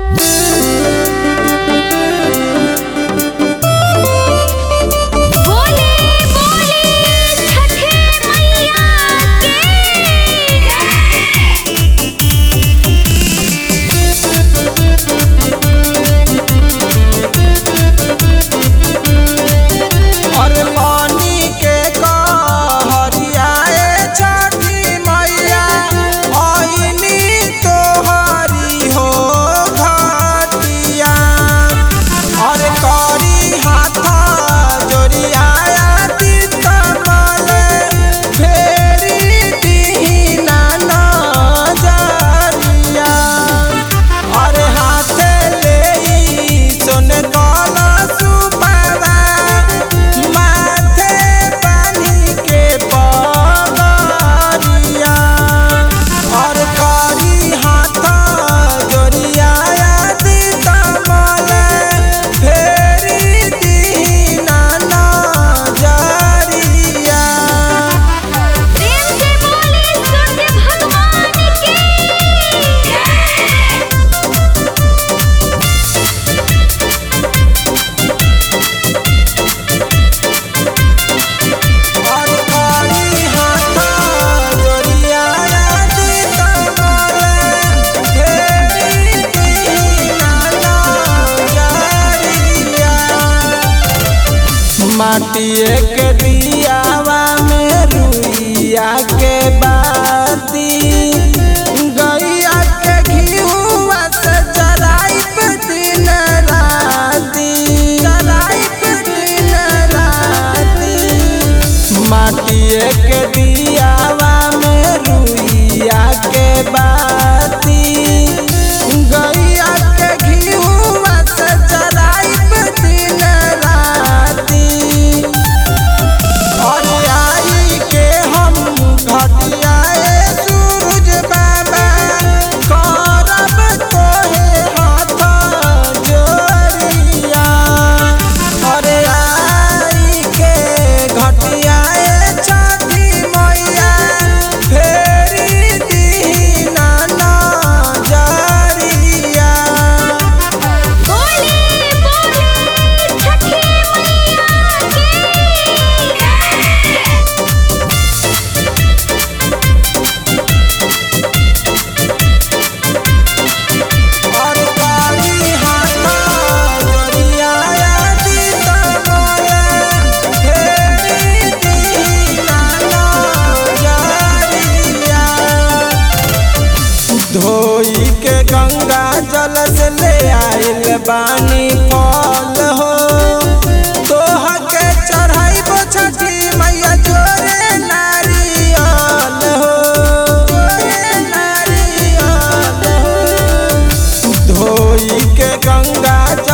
बोले बोले छठे मैया की और पानी के कहरियाए छठी मैया आईनी तोहरी हो घाटिया और करी हाथ जोड़ियाया कमल फेरी दीना नजरिया और हाथे ले सोन काला सुपावा माथे पानी के पगरिया और करी हाथ जोड़ियाया कमल फेरी दीना नजरिया प्रेम से बोले सूर्य भगवान की और करी हाथ जोड़ियाया कमल फेरी दीना नजरिया माटिए के दियावा में रुइया के बाती गैया के घिउआ से जराइब दिन राती जराइब दिन राती माटिए के दियावा में रुइया के बाती गैया के घिउआ से जराइब दिन राती और आई के हम घटियाए सूरज बाबा करब तोहे हाथ जोड़िया और आई के घटियाए छठी मैया फेरी दीना नजरिया बोले बोले छठे मैया की और करी हाथ जोड़ियाया कमल फेरी दीना नजरिया धोई के गंगा जल से ले आइल बानी फल हो तोह के चढ़ाइबो छठी मैया जोरे नारियल हो जोरे नारियल हो धोई के गंगा